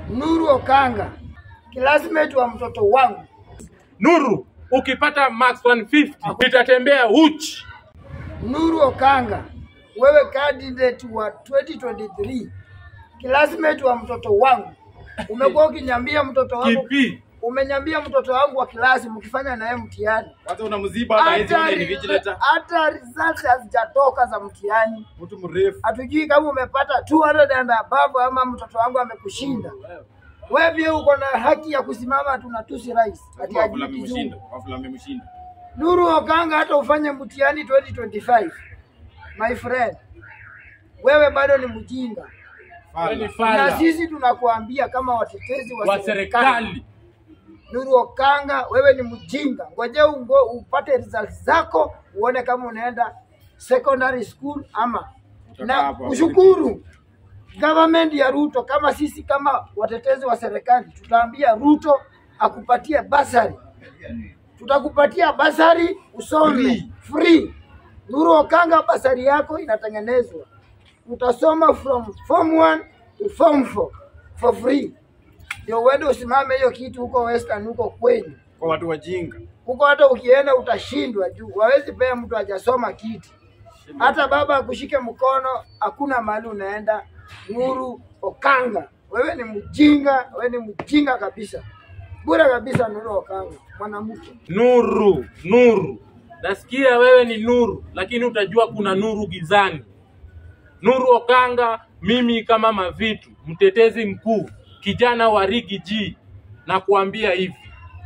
Nuru Okanga, classmate wa mtoto wangu. Nuru, ukipata max 150 nitatembea uchi. Nuru Okanga, wewe candidate wa 2023, classmate wa mtoto wangu. Umekuwa ukinyambia mtoto wangu, Kipi? umenyambia mtoto wangu wa kilasi mkifanya naye mtihani, Kwanza unamziba hata hizi hata ule ni vigilator. hata results hazijatoka za mtihani. Mtu mrefu. Hatujui kama umepata 200 and above ama mtoto wangu amekushinda. Wewe pia uko na haki ya kusimama tunatusi rais ati Wafula ajui amemshinda. kizungu. Wafula amemshinda. Nuru Okanga, hata ufanye mtihani 2025 my friend, wewe bado ni mjinga, Wewe ni Fala. na fala sisi tunakuambia kama watetezi wa, wa serikali. Nuru Okanga, wewe ni mjinga. Ngoja ungo upate results zako uone kama unaenda secondary school ama Utakaa na hapo hapo. ushukuru government ya Ruto. Kama sisi kama watetezi wa serikali tutaambia Ruto akupatie basari, tutakupatia basari usome Free. free. Nuru Okanga, basari yako inatengenezwa, utasoma from form 1 to form 4 for free ndio uende usimame hiyo kitu huko Western huko kwenyu. Kwa watu wajinga. Huko hata ukienda utashindwa juu wawezi pea mtu hajasoma kiti. Hata baba akushike mkono, hakuna mahali unaenda. Nuru Okanga, wewe ni mjinga, wewe ni mjinga kabisa, bure kabisa. Nuru Okanga, mwanamke Nuru, nuru. Nasikia wewe ni nuru, lakini utajua kuna nuru gizani. Nuru Okanga, mimi kama Mavitu, mtetezi mkuu, kijana wa Rigi G, na kuambia hivi,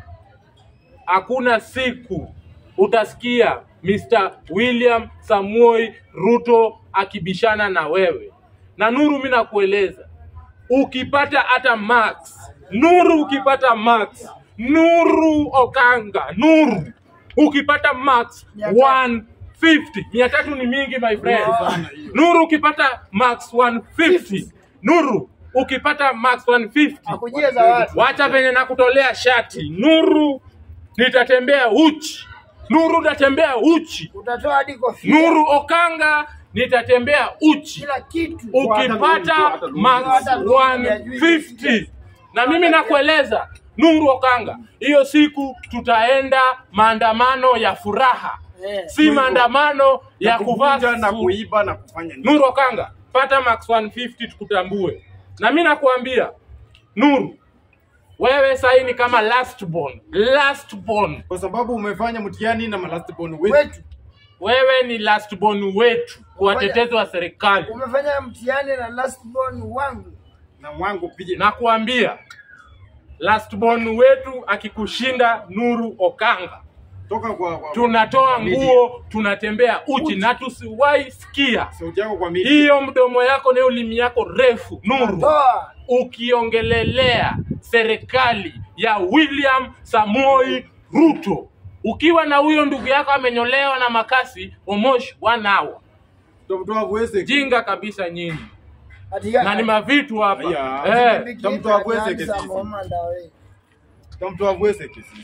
hakuna siku utasikia Mr. William Samuel Ruto akibishana na wewe. Na Nuru, mimi nakueleza, ukipata hata max Nuru, ukipata max Nuru Okanga, Nuru ukipata max Mia tatu. 150 mia tatu ni mingi my friend. Sana hiyo. Nuru ukipata max 150 Nuru ukipata max 150 akujie zawadi. wacha venye nakutolea shati Nuru, nitatembea uchi Nuru, nitatembea uchi Utatoa hadi kofia, Nuru Okanga, nitatembea uchi kila kitu. ukipata max Hata lungu ya juu 150 na mimi nakueleza Nuru Okanga, hiyo siku tutaenda maandamano ya furaha, Eh. si maandamano ya kuvaa kuvunja na su- kuiba na kufanya nini? Nuru Okanga, pata max 150 tukutambue. Na mimi nakuambia Nuru, wewe sahii ni kama last born, last born. Kwa sababu umefanya mtihani na malast born wetu. Wetu Wewe ni last born wetu kwa watetezi wa serikali. umefanya mtihani na last born wangu. Na mwangu pia. Nakuambia last born wetu akikushinda Nuru Okanga, Toka kwa kwa- tunatoa media. nguo, tunatembea uchi na tusiwahi sikia Sauti yako kwa media. hiyo mdomo yako na ulimi yako refu Nuru Toa ukiongelelea serikali ya William Samoi Ruto ukiwa na huyo ndugu yako amenyolewa na makasi Omosh one hour. Tutamtoa Bwese. Jinga kabisa nyinyi, Katika- na ni mavitu hapa Aya. eh. Bikini Tamtoa na Bwese Nyanza, kesisi. Mama Ndawe. Tutamtoa Bwese kesi.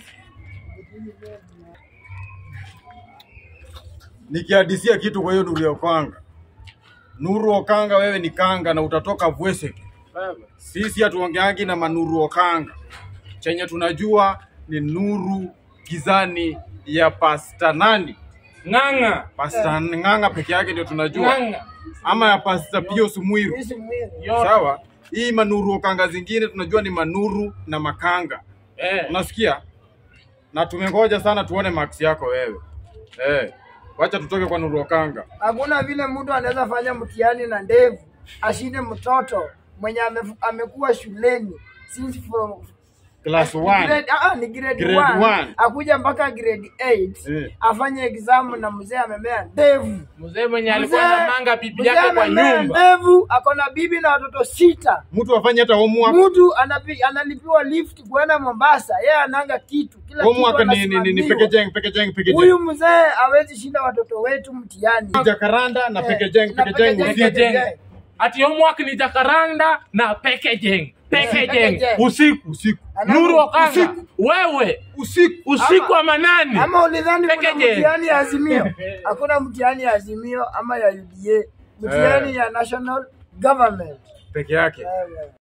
Nikihadisia kitu kwa hiyo Nuru ya Okanga. Nuru Okanga, wewe ni kanga na utatoka Bwese. Sisi hatuongeangi na manuru Okanga. Chenye tunajua ni nuru gizani ya pasta nani? Ng'ang'a Pasta Ng'ang'a peke yake ndio tunajua, ng'ang'a ama ya pasta Pius Mwiru. Mimi si mwili. yote Sawa, hii manuru Okanga zingine tunajua ni manuru na makanga, eh. unasikia? Na tumengoja sana tuone max yako wewe. Eh, wacha tutoke kwa nuru Okanga. Hakuna vile mtu anaweza fanya mtihani na ndevu ashinde mtoto mwenye ame- amekuwa shuleni since from Class Ni 1. grade, ah, ni grade Grade 1 one. akuja mpaka grade 8 Eh. afanye exam na mzee amemea ndevu. Mzee mwenye alikuwa Mzee- anamanga bibi mzee yake kwa amemea nyumba ndevu, ako na bibi na watoto sita. Mtu afanye hata homework. Mtu anapi, analipiwa lift kuenda Mombasa, yeye ananga kitu kila kitu Homework ni ni ni, ni anasimamiwa. pekejeng pekejeng pekejeng. Huyu mzee hawezi shinda watoto wetu mtihani. Jakaranda na Eh, pekejeng na pekejeng. pekejeng. usiku. Pekejeng. Ati homework ni jakaranda na pekejeng pekejeng Pekejeng. usiku Usiku. Alafu Nuru Okanga usiku. wewe Usiku. usiku Ama- wa manane Ama ulidhani kuna Pekejeng. mtihani ya Azimio? Hakuna mtihani ya Azimio ama ya UDA, mtihani ya National Government. Peke yake. Wewe.